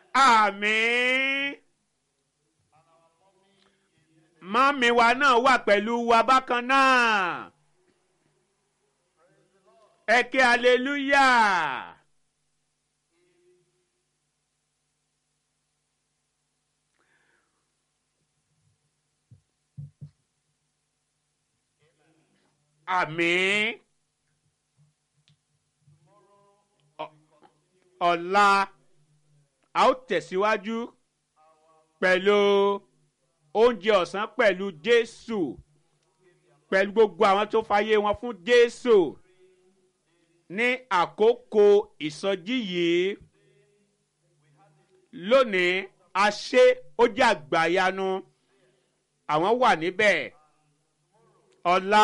àmín mọ́mí wa náà wà pẹ̀lú wa bákan náà ẹ ké hallelujah. àmín Ọ- ọ̀la a ó tẹ̀síwájú pẹ̀lú oúnjẹ ọ̀sán pẹ̀lú jésù pẹ̀lú gbogbo àwọn tó fàyè wọn fún jésù ní àkókò ìsọjí yìí lónìí a ṣe ó jẹ́ àgbàyanu àwọn wà níbẹ̀ ọ̀la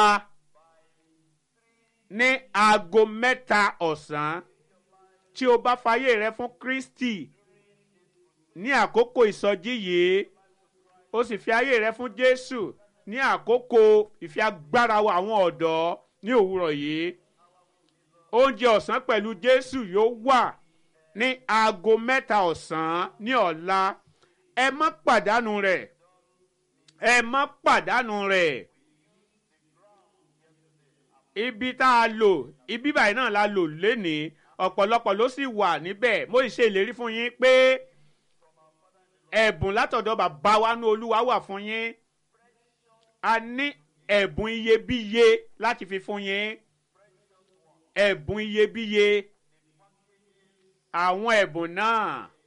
ní aago mẹ́ta ọ̀sán tí o bá fàyè rẹ fún kristi ní àkókò ìsọjí yìí o sì fi ayé rẹ fún jésù ní àkókò ìfi agbára wa àwọn ọ̀dọ́ ní òwúrọ̀ yìí oúnjẹ ọ̀sán pẹ̀lú jésù yóò wà ní aago mẹ́ta ọ̀sán ní ọ̀la ẹ má pàdánù rẹ̀ ẹ má pàdánù rẹ̀ ibi tá a lò ibi báyìí náà la lò lénìí ọ̀pọ̀lọpọ̀ ló sì wà níbẹ̀ mo sì ṣe ìlérí fún yín pé ẹ̀bùn látọ̀dọ̀ bàbá wa ní olúwa wà fún yín a ní ẹ̀bùn iyebíye láti fi fún yín ẹ̀bùn iyebíye àwọn ẹ̀bùn náà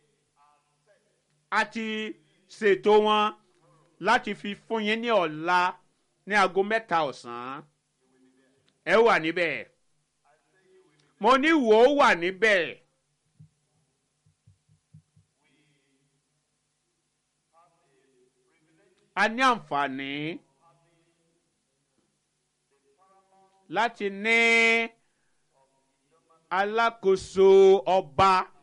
a ti ṣètò wọn láti fi fún yín ní ọ̀la ní aago mẹ́ta ọ̀sán ẹ wà níbẹ̀ mo ní wò ó wà níbẹ̀. a ní àǹfààní láti ní alákòóso ọba